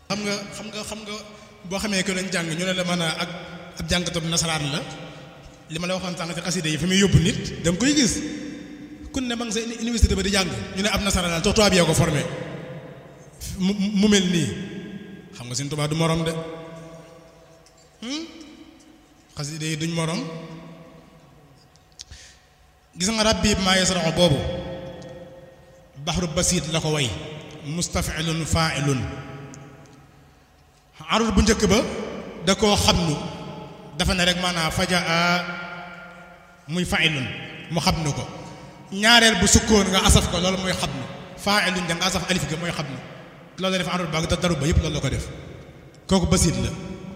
xam nga xam nga xam nga boo xamee ko lañ jàng ñu ne la mën a ak ab jàngatu nasaraan la li ma la waxoon sànq ci xaside yi fi muy yóbbu nit da nga koy gis kun ne ma nga sa université ba di jàng ñu ne ab nasaraan la tubaab yee ko formé mu mu mel nii xam nga seen tubaab du morom de xaside yi duñ morom gis nga rabbi maa yasraxu boobu baxru basit la ko way mustafilun faailun arul bu njëkk ba da koo xam nu dafa ne rek maanaam fajaa muy faailun mu xam nu ko ñaareel bu sukkoon nga asaf ko loolu mooy xam nu faailun da nga asaf alif ga mooy xam nu loolu la def arul ba daru ba yëpp loolu la ko def kooku basit la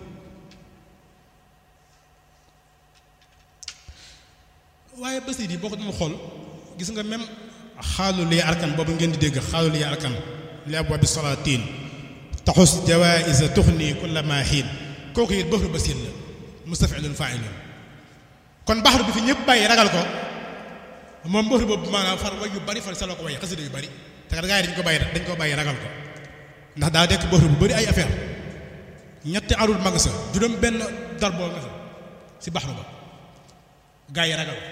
waaye basit yi boo ko doon xool gis nga même xaalu liy arkan boobu ngeen di dégg xaalu liy arkan li abwaabi salaatiin taxus jawaïsa tuxni kulla ma xiin kooku it baxru basit la mustafilun failun kon baxru bi fi ñëpp bàyyi ragal ko moom baxru boobu maanaam far way yu bari far saloo ko way xasida yu bari te kat gaa yi dañ ko bàyyi dañ ko bàyyi ragal ko ndax daa dekk baxru bu bari ay affaire ñetti arul mag sa juróom benn dar boo nga fa si baxru ba gaa yi ragal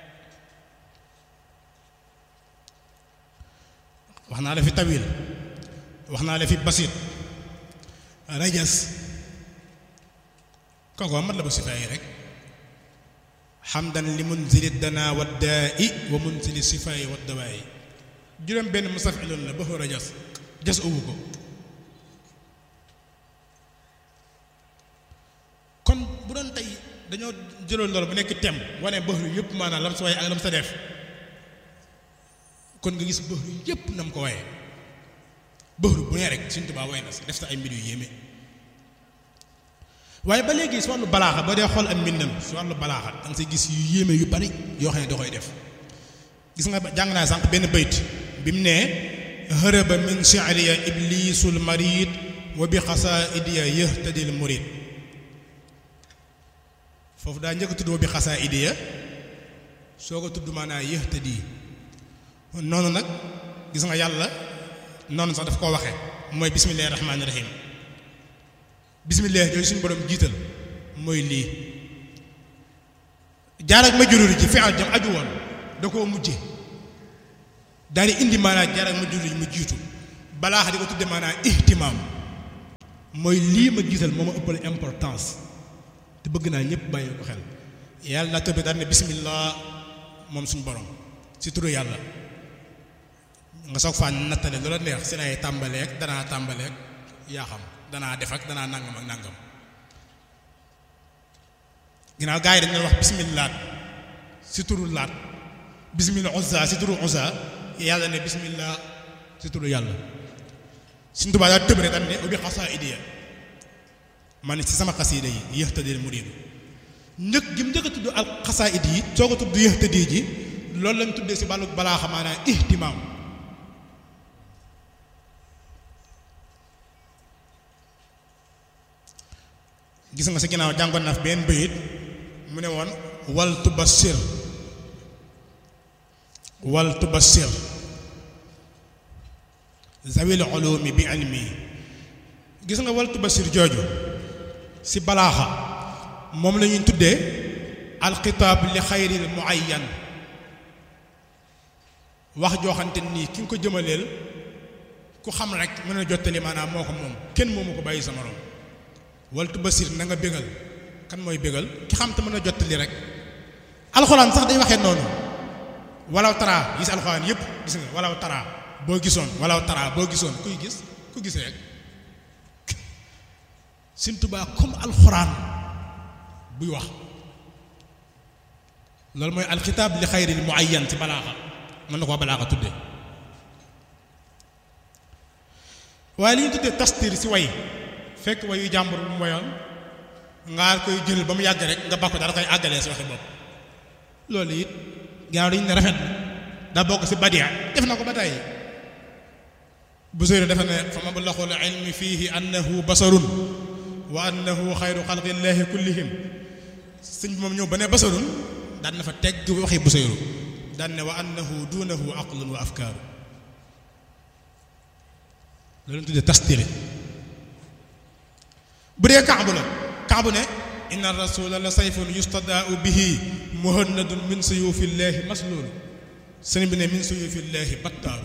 wax naa la fi tawil wax naa la fi basit rajas kooku mat la ba sifaay rek xamdan li munzili dana wa daa'i wa munzili sifaay wa dawaa'i juróom benn mustafilun la baxu rajas jas uwu ko kon bu doon tey dañoo jëloon loolu bu nekk tem wane baxru yëpp maanaam lam sa way ak lam sa def kon nga gis baxru yëpp na mu ko waye baxru bu ne rek Sëñ Tuubaa way na si def sa ay mbir yu yéeme waaye ba léegi si wàllu balaaxa boo dee xool am mbindam si wàllu balaaxa da nga say gis yu yéeme yu bari yoo xam ne da koy def gis nga jàng naa sànq benn bayt bi mu nee hërëba min shi'riya iblisul marid wa bi xasaidiya yahtadil murid foofu daa njëkk tudd wa bi xasaidiya soo ko tudd maanaa yahtadi noonu nag gis nga yàlla noonu sax daf koo waxe mooy bismillaahi rahmaani rahim bismillaahi jooju suñu borom jiital mooy lii jaar ak majruur ji fi al jam aju woon da koo mujje daal di indi maanaa jaar ak majruur ji mu jiitu balaa di ko tudde maanaa ihtimaam mooy lii ma jiital moo ma ëppal importance te bëgg naa ñëpp bàyyi ko xel yàlla naa tëbbi daal ne bismillah moom suñu borom si turu yàlla nga soog faa nattale loola neex si nay tàmbaleek danaa tàmbaleek yaa xam danaa def ak danaa nangam ak nangam ginnaaw gaa yi dañu wax bismillah si turu laat bismillah uzza si turu uzza yàlla ne bismillah si turu yàlla suñ tubaa daa tëb rek daal ne ubbi xasaa idiya man si sama xasiida yi yëhtadil muriid njëkk gi mu njëkk a tudd al xasaa idi yi soo ko tudd yëhtadi ji loolu lañ tuddee si wàllu balaa xamaanaa ihtimaam gis nga si ginnaaw jàngoon naa fi benn bayit mu ne woon wal tubassir wal tubassir zawil ulumi bi ilmi gis nga wal tubassir jooju si balaaxa moom la ñuy tuddee alxitaab li xayril muayyan wax joo xamante nii ki nga ko jëmaleel ku xam rek mën a jottali maanaam moo ko moom kenn moomu ko bàyyi sa morom waltu basir na nga bégal kan mooy bégal ki xam te mën a jottali rek alxuraan sax day waxee noonu walaw taraa gis alxuraan yëpp gis nga walaw taraa boo gisoon walaw taraa boo gisoon kuy gis ku gis rek Sëñ Tuubaa comme alxuraan buy wax loolu mooy alxitaab li xayril muayyan ci balaaxa mën na koo balaaxa tudde waaye li ñu tuddee tastir si way fekk wayu jàmbur bu mu wayoon nga koy jël ba mu yàgg rek nga bakko dara koy àggalee si waxi bopp loolu it gannaaw dañu ne rafet daa bokk si badia def na ko ba tey bu sóore dafa ne fa mablaxul ilmi fiihi annahu basarun wa annahu xayru xalqillaahi kullihim sëñ bi moom ñëw ba ne basarun daan na fa tegg waxi bu sóoru daan ne wa annahu duunahu aqlun wa afkaaru loolu tudde tastiri bu dee kaabu la kaabu ne inna rasula la sayfun yustadaau bihi muhannadun min suyufillahi maslul sëriñ bi ne min suyufillahi battaaru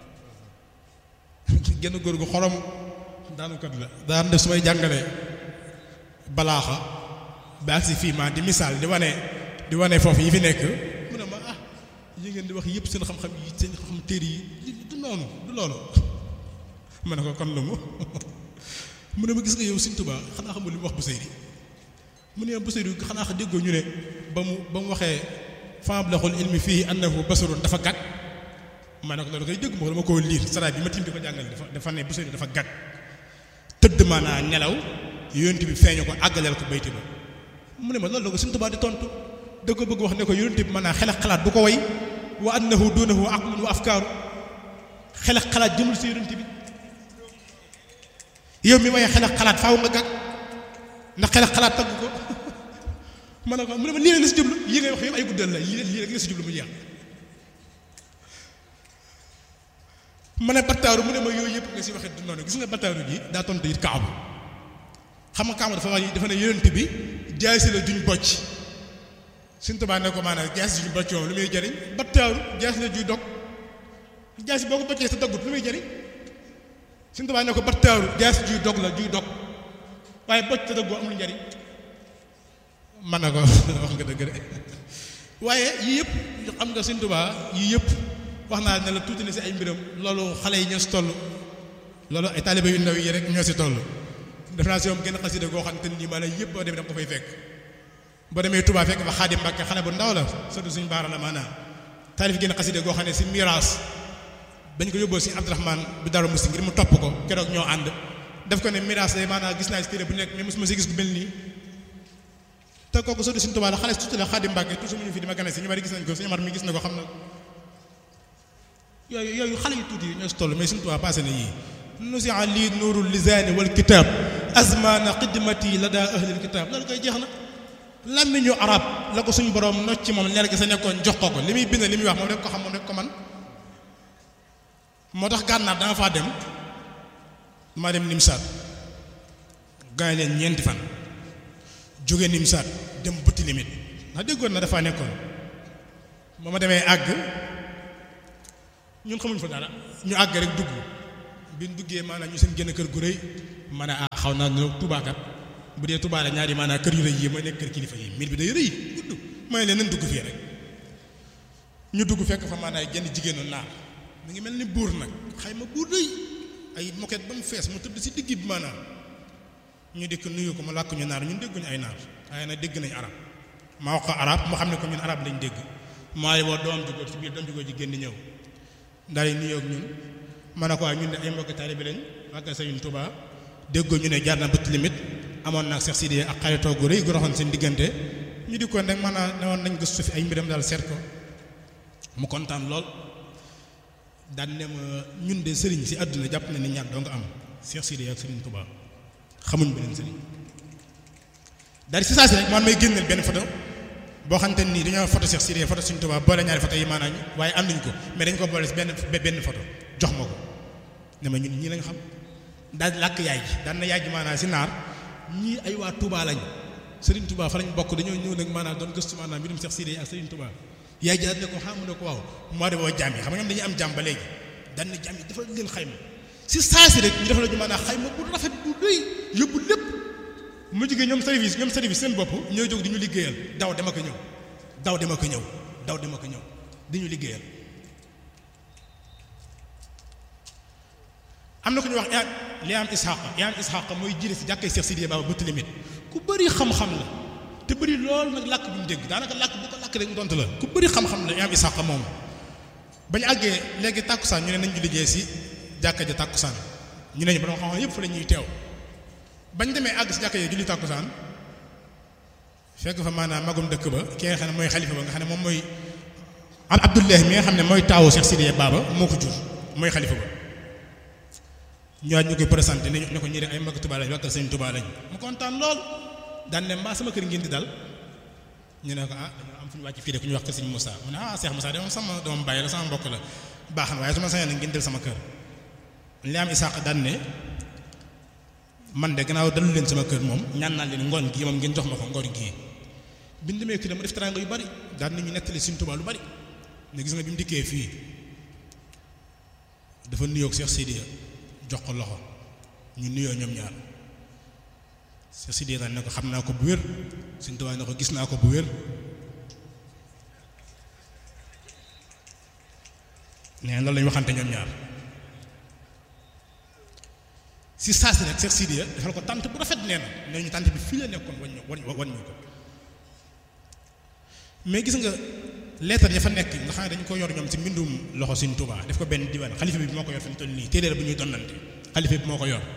genn góor gu xorom daanukat la daan def su may jàngale balaaxa ba agsi fii ma di misaal di wane di wane foofu yi fi nekk mu ne ma ah yi ngeen di wax yëpp seen xam-xam yi seen xam téere yi du noonu du loolu ma ne ko kon lu mu mu ne ma gis nga yow Sëriñ Tuubaa xanaa xamul li mu wax Busayri mu ne Busayri xanaa xa déggoo ñu ne ba mu ba mu waxee fablaxul ilmi fii annahu basarun dafa gàtt ma ne ko loolu koy dégg ma ko dama koo liir saraay bi ma tiim di ko jàngale dafa dafa ne Busayri dafa gàtt tëdd maanaa nelaw yonent bi feeñu ko àggaleel ko bayti ba mu ne ma loolu la ko Sëriñ Tuubaa di tontu da ko bëgg wax ne ko yonent bi maanaa xel ak xalaat du ko way wa annahu duunahu aqlun wa afkaaru xel ak xalaat jëmul si yonent bi yow mi waaye xel ak xalaat faaw nga gàgg ndax xel ak xalaat tagg ko ma ne ko mu ne ma lii rek la si jublu yi ngay wax yow ay guddal la lii lii rek la si jublu mu jeex ma ne battaaru mu ne ma yooyu yëpp nga si waxee du noonu gis nga battaaru ji daa tontu it kaabu xam nga kaabu dafa wax dafa ne yonent bi jaay si la juñ bocc Sëriñ Tuubaa ne ko maanaam jaay si juñ bocc moom lu muy jëriñ battaaru jaay si la juy dog jaay si boo ko boccee sa doggut lu muy jëriñ Sëriñ Tuubaa ne ko battaaru jaay si juy dog la juy dog waaye bocc te doggu amul njëriñ man na ko wax nga dëgg de waaye yii yëpp xam nga Sëriñ Tuubaa yii yëpp wax naa ne la tuuti na si ay mbiram loolu xale yi ñoo si toll loolu ay taalibe yu ndaw yi rek ñoo si toll def naa si moom genn xasida goo xam te nii maanaam yëpp boo demee da nga ko fay fekk boo demee Touba fekk fa Xaadim Mbàkke xale bu ndaw la surtout suñu baara la maanaam taalif genn xasida goo xam ne si miraas dañ ko yóbboo si Abdourahman bi Daaru Musti ngir mu topp ko keroog ñoo ànd def ko ne miraas day maanaam gis naa si téere bu nekk mais mosuma si gis gu mel nii te kooku surtout suñu Touba la xale si tuuti la Xaadim Mbàkke toujours mu ñu fi di ma gane si ñu bari gis nañ ko suñu Amar mi gis na ko xam na yooyu yooyu xale yu tuuti yi ñoo si toll mais suñu Touba passé na yii nusia lii nuurul lisaani wal kitaab azmaana xidmati la daa ahlil kitaab loolu koy jeex na làmmiñu arab la ko suñu borom nocc ci moom leer gi sa nekkoon jox ko ko li muy bind li muy wax moom rek ko xam moom rek ko man moo tax gànnaar dama faa dem dama dem nimsaat gaay leen ñeenti fan jóge nimsaat dem butti limit ndax déggoon na dafaa nekkoon ba ma demee àgg ñun xamuñ fa dara ñu àgg rek dugg bi ñu duggee maanaam ñu seen génn kër gu rëy ma ne ah xaw naa ne tubaakat bu dee tubaa la ñaari maanaam kër yu rëy yi mooy nekk kër kilifa yi mbir bi day rëy gudd mooy leen nañ dugg fii rek ñu dugg fekk fa maanaam genn jigéenu naar mu ngi mel ni buur nag xayma buur rëy ay moket ba mu fees mu tëdd si digg bi maanaam ñu dikk nuyu ko mu làkk ñu naar ñun dégguñu ay naar waaye nag dégg nañ arab ma wax ko arab mu xam ne ko ñun arab lañ dégg maa woo doom jugóor ci biir doom jugóor ji génn ñëw daal di nuyoo ak ñun ma ne ko waaye ñun ne ay mbokki taalibe lañ wàggal Sëriñ Tuubaa déggoo ñu ne jaar na bët limit amoon naag Seex Sidiya ak xaritoo gu rëy gu doxoon seen diggante ñu di ko rek maanaam ne woon nañ gëstu fi ay mbiram daal seet ko mu kontaan lool daan ne ma ñun de sëriñ si àdduna jàpp na ni ñaar doo nga am Seex Sidiya ak Sëriñ Tuubaa xamuñ beneen sëriñ daal si saa si rek man may génneel benn photo boo xamante nii dañoo photo Seex Sidiya photo Sëriñ Tuubaa boole ñaari photo yi maanaam waaye ànduñ ko mais dañ ko boole si benn benn photo jox ma ko ne ma ñun ñii lañ xam daal làkk yaay ji daan na yaay ji maanaam si naar ñii ay waa Touba lañ Serigne Touba fa lañ bokk dañoo ñëw nag maanaam doon gëstu maanaam mbirum Seex Sidiya ak Serigne Touba yaay ji daan ne ko xam ne ko waaw moo de boo jaam yi xam nga ñoom dañuy am jaam ba léegi daan na jaam yi dafa leen xayma si saa si rek ñu def la ñu maanaam xayma bu rafet bu rëy yóbbu lépp mu jigéen ñoom service ñoom service seen bopp ñooy jóg di ñu liggéeyal daw dama ko ñëw daw dama ko ñëw daw dama ko ñëw di ñu liggéeyal am na ku ñuy wax li am isxaq li am isxaq mooy jiite si jàkkee Seex Sidiya Baba bëtt limit ku bëri xam-xam la te bëri loolu nag làkk bu ñu dégg daanaka làkk bu ko làkk rek mu tontu la ku bëri xam-xam la li am isxaq moom bañu àggee léegi tàkkusaan ñu ne nañ ñu liggéey si jàkka ja tàkkusaan ñu ne ñu ba xam-xam yëpp fa la ñuy teew bañ demee àgg si jàkka ja julli tàkkusaan fekk fa maanaam magum dëkk ba ki nga xam ne mooy xalifa ba nga xam ne moom mooy al abdullahi mi nga xam ne mooy taawu Seex Sidiya Baba moo ko jur mooy xalifa ba ñëwaat ñu koy présenté ne ñu ko ñi ay mbokk Tuubaa lañ wàkkal sëñ Tuubaa lañ mu kontaan lool daan ne mbaa sama kër ngeen di dal ñu ne ko ah dañoo am fu ñu wàcc fii de ku ñu wax ko sëñ Moussa mu ne ah Cheikh Moussa de moom sama doom bàyyi la sama mbokk la baax na waaye su ma sañoon ngeen del sama kër li am Isaaq daan ne man de gannaaw dalu leen sama kër moom ñaan naa leen ngoon gii moom ngeen jox ma ko ngoon gii bi ñu demee kii dama def teraanga yu bari daan nañu nettali Sëriñ Tuubaa lu bari ne gis nga bi mu dikkee fii dafa nuyoog Cheikh Sidiya jox ko loxo ñu nuyoo ñoom ñaar Cheikh Sidiya daan ne ko xam naa ko bu wér Sëriñ Tuubaa ne ko gis naa ko bu wér nee loolu lañu waxante ñoom ñaar si saasi rek Cheikh Sidiya defal ko tànt bu rafet nee na nee ñu tànt bi fii la nekkoon wañ wañ wañ ñu ko mais gis nga leetar ya fa nekk nga xam ne dañu ko yor ñoom ci mbindum loxo Sëriñ Tuubaa def ko benn diwaan xalifa bi moo ko yor fi mu toll nii téere bu ñuy donnante xalifa bi moo ko yor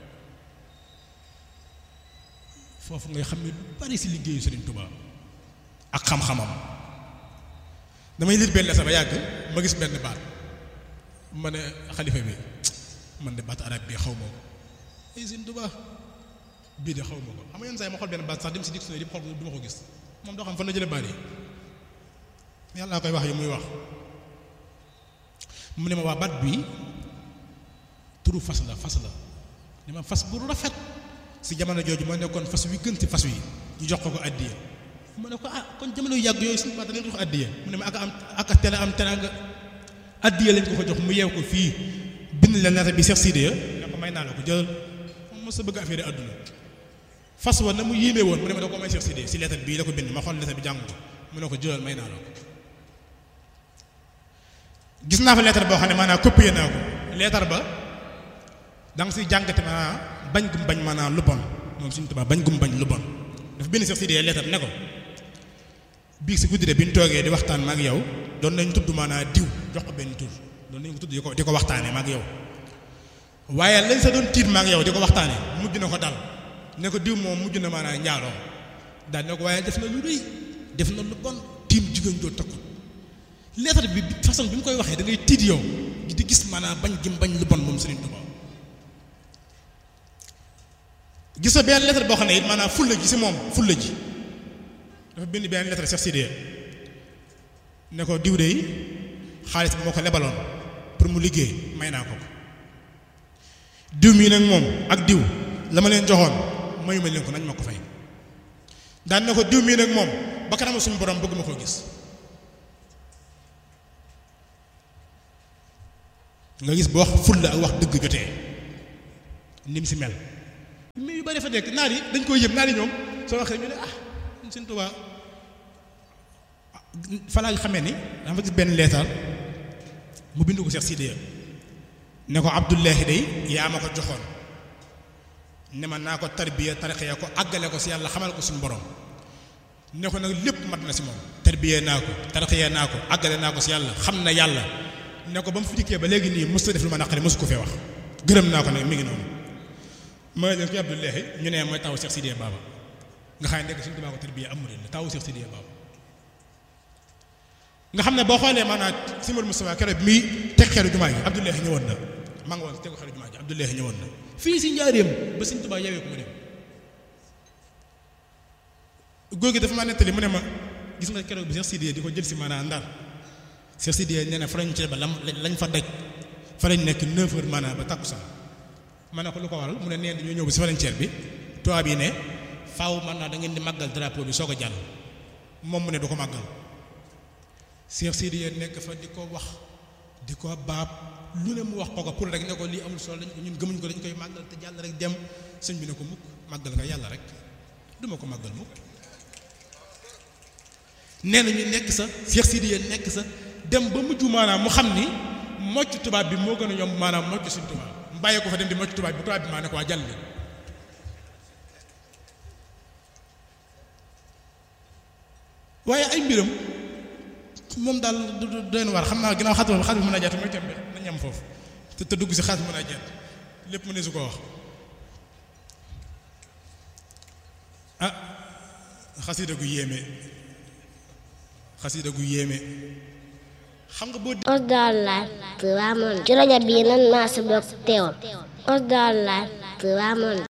foofu ngay xam ne lu bari si liggéeyu Sëriñ Tuubaa ak xam-xamam damay liir benn leetar ba yàgg ma gis benn baat ma ne xalifa bi man de baat arab bi xaw ma ko ay Sëriñ Tuubaa bii de xaw ma ko xam nga yenn saa yi ma xool benn baat sax dem si dictionnaire yi xool du ma ko gis moom doo xam fan la jële baat yi yàlla koy wax yi muy wax mu ne ma waa baat bi turu fas la fas la ne ma fas bu rafet si jamono jooju moo nekkoon fas wi gën ci fas wi ñu jox ko ko àddiya mu ne ko ah kon jamono yu yàgg yooyu suñu baat dañu jox àddiya mu ne ma ak am ak tele am teraanga àddiya lañ ko ko jox mu yeew ko fii bind la lettre bi Cheikh Sidiya ne ko may naa la ko jël moom mos a bëgg affaire àdduna fas wa na mu yéeme woon mu ne ma da ko may Cheikh Sidiya si lettre bii la ko bind ma xool lettre bi jàng ko mu ne ko jëlal may naa la ko gis naa fa lettre boo xam ne maanaam copié naa ko lettre ba da nga siy jàngate maanaam bañ gum bañ maanaam lu bon moom suñu tubaab bañ gum bañ lu bon dafa bind Cheikh Sidiya lettre ne ko bii si guddi de bi ñu toogee di waxtaan ma ak yow doon nañ tudd maanaam diw jox ko benn tur doon nañ ko tudd di ko di ko waxtaanee ma ak yow waaye lañ sa doon tiit ma ak yow di ko waxtaanee mujj na ko dal ne ko diw moom mujj na maanaam njaaloo daal ne ko waaye def na lu rëy def na lu bon tiim jigéen joo takku lettre bi façon bi mu koy waxee da ngay tiit yow di gis maanaam bañ gi bañ lu bon moom Serigne Touba gis nga benn lettre boo xam ne it maanaam fulla ji si moom fulla ji dafa bind benn lettre Cheikh Sidiya ne ko diw de yi xaalis bi moo ko lebaloon pour mu liggéey may naa ko ko diw mii nag moom ak diw la ma leen joxoon mayu ma leen ko nañ ma ko fay daan ne ko diw mii nag moom ba kanam suñu borom bëgg ma koo gis nga gis boo wax fulla ak wax dëgg jotee ni mu si mel mais yu bari fa nekk naar yi dañ koy yëpp naar yi ñoom soo waxee ñu ne ah Sëriñ Tuubaa fa laa xamee ni dama fa gis benn leetar mu bind ko Cheikh Sidiya ne ko Abdullahi day yaa ma ko joxoon ne ma naa ko tarbiya tarixiya ko àggale ko si yàlla xamal ko suñu borom ne ko nag lépp mat na si moom tarbiya naa ko tarixiya naa ko àggale naa ko si yàlla xam na yàlla ne ko ba mu fi dikkee ba léegi nii mos def lu ma naqari mosu ko fee wax gërëm naa ko nag mi ngi noonu mooy leen ko Abdullahi ñu ne mooy taw Cheikh Sidiya Baba nga xam ne nekk suñu tubaab ko tarbiya amul la taw Cheikh Sidiya Baba nga xam ne boo xoolee maanaam Simon Moustapha keroog bi muy teg xeeru jumaa ji Abdullahi ñëwoon na maa ngi woon tegu xeeru jumaa ji Abdullahi ñëwoon na fii si njaareem ba suñu tubaab yewee ko mu dem góor gi dafa ma nettali mu ne ma gis nga keroog bi Cheikh Sidiya di ko jël si maanaam ndar Cheikh Sidiya nee na frontière ba lam lañ fa daj fa lañ nekk 9 heures maanaam ba takkusaan ma ne ko lu ko waral mu ne nee dañoo ñëw ba si frontière bi tubaab yi ne faaw man naa da ngeen di màggal drapeau bi soog a jàll moom mu ne du ko màggal Cheikh Sidiya nekk fa di ko wax di ko baab lu ne mu wax ko ko pour rek ne ko lii amul solo dañ ko ñun gëmuñ ko dañ koy màggal te jàll rek dem sëñ bi ne ko mukk màggal nga yàlla rek duma ko màggal mukk nee na ñu nekk sa Cheikh Sidiya nekk sa dem ba mujj maanaam mu xam ni mocc tubaab bi moo gën a yomb maanaam mocc suñ tubaab mu bàyyee ko fa dem di mocc tubaab bi tubaab bi maa ne ko waa jàll leen waaye ay mbiram moom daal du doy na war xam naa ginnaaw xatma xatma mën a jaat mooy tembe nañ am foofu te te dugg si xatma mën a jaat lépp mu ne su ko wax ah xasida gu yéeme xasida gu yéeme xam nga boo Osdar Live Touba Monde ci rajo bii nan maa si bokk teewal Osdar Live Touba Monde